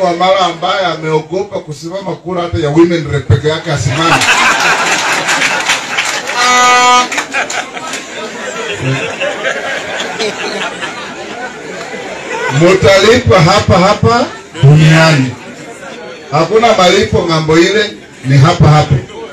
Wamala ambaye ameogopa kusimama kura hata ya women rep peke yake asimame. Mutalipa hapa hapa duniani, hakuna malipo ng'ambo ile, ni hapa hapa.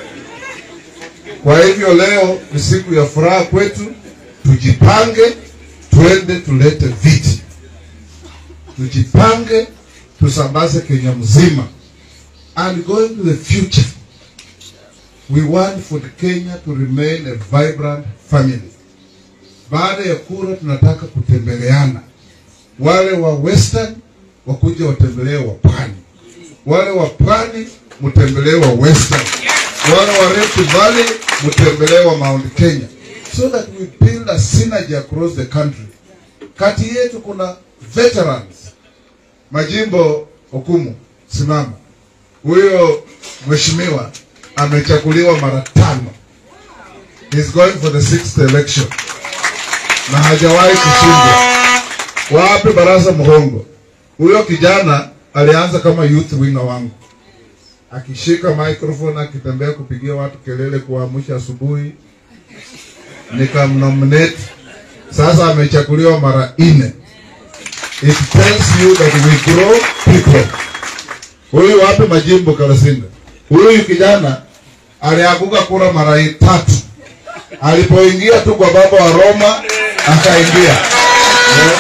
Kwa hivyo leo ni siku ya furaha kwetu, tujipange, twende tulete viti, tujipange, tusambaze Kenya mzima. And going to the future, we want for the Kenya to remain a vibrant family. Baada ya kura, tunataka kutembeleana, wale wa western wakuja watembelee wa pwani, wale wa pwani mtembelee wa western, wale wa Rift Valley mtembelee wa Mount Kenya, so that we build a synergy across the country. Kati yetu kuna veterans majimbo hukumu simama. Huyo mheshimiwa amechaguliwa mara tano, he's going for the sixth election na hajawahi kushindwa. Wapi Barasa Muhongo? Huyo kijana alianza kama youth winger wangu, akishika microphone akitembea kupigia watu kelele, kuamsha asubuhi, nikamnominate. Sasa amechaguliwa mara nne. It tells you that we grow people. Huyu wapi majimbo Kalasinda? Huyu kijana alianguka kura mara tatu. Alipoingia tu kwa baba wa Roma akaingia. Yeah.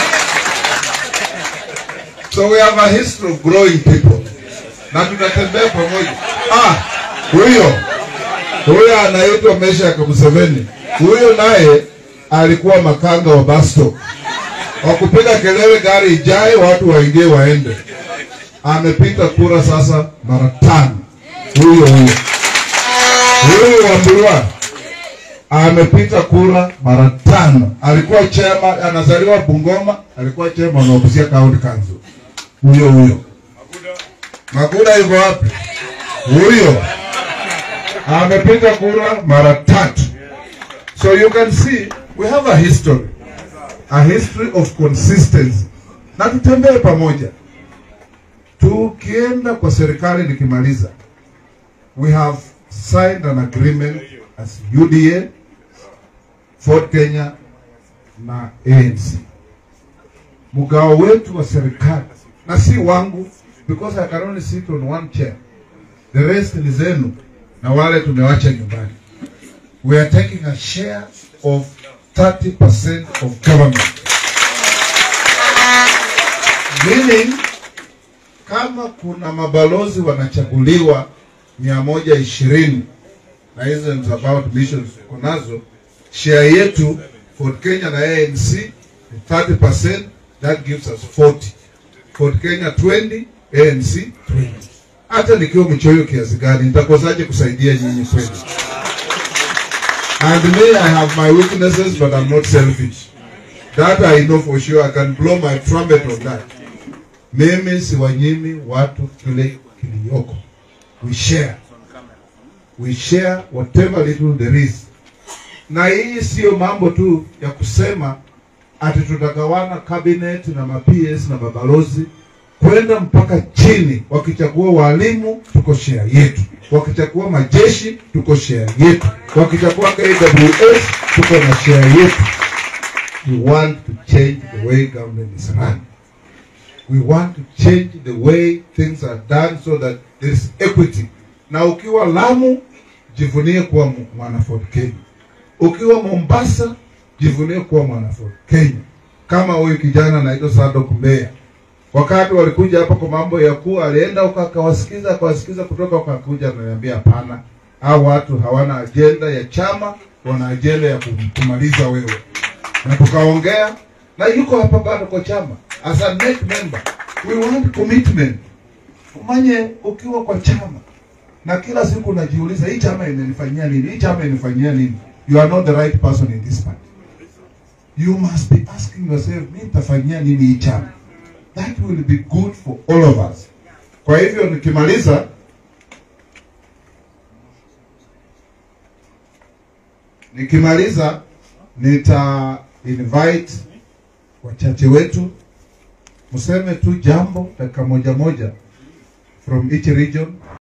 So we have a history of growing people. Na tunatembea pamoja. Ah, huyo huyo anaitwa Meshack Museveni. Huyo naye alikuwa makanga wa Basto wa kupiga kelele gari ijae watu waingie waende. Amepita kura sasa mara tano. Huyo huyo huyo Wambura amepita kura mara tano. Alikuwa chema, anazaliwa Bungoma, alikuwa chema wa Busia County Council. Huyo huyo Makuda yuko wapi? Huyo amepita kura mara tatu. So you can see we have a history a history of consistency, na tutembee pamoja. Tukienda kwa serikali, nikimaliza, we have signed an agreement as UDA, Ford Kenya na ANC. Mgao wetu wa serikali na si wangu, because I can only sit on one chair, the rest ni zenu na wale tumewacha nyumbani. We are taking a share of 30% of government. Meaning, kama kuna mabalozi wanachaguliwa mia moja ishirini na hizo ni about missions tuko nazo, share yetu Ford Kenya na ANC ni 30%, that gives us 40. Ford Kenya 20, ANC 20. Hata nikiwa mchoyo kiasi gani, nitakosaje kusaidia nyinyi kweli? And me, I have my weaknesses, but I'm not selfish. That I know for sure. I can blow my trumpet on that. Mimi siwanyimi watu kile kiliyoko. We share. We share whatever little there is. Na hii siyo mambo tu ya kusema ati tutagawana cabinet na ma-PS na mabalozi kwenda mpaka chini. Wakichagua walimu, tuko share yetu. Wakichagua majeshi, tuko share yetu. Wakichagua KWS, tuko na share yetu. We want to change the way government is run. We want to change the way things are done so that there is equity. Na ukiwa Lamu, jivunie kuwa mu- mwana Ford Kenya. Ukiwa Mombasa, jivunie kuwa mwana Ford Kenya. Kama huyu kijana anaitwa Sadok Mbeya wakati walikuja hapa kwa mambo ya kuwa alienda huko akawasikiza akawasikiza kutoka wakakuja ananiambia hapana hao watu hawana ajenda ya chama wana ajenda ya kum- kumaliza wewe na tukaongea na yuko hapa bado kwa chama as a net member we want commitment umanye ukiwa kwa chama na kila siku unajiuliza hii chama imenifanyia nini hii chama imenifanyia nini you are not the right person in this party you must be asking yourself mi nitafanyia nini hii chama that will be good for all of us. Kwa hivyo nikimaliza, nikimaliza nita invite wachache wetu mseme tu jambo dakika moja moja, from each region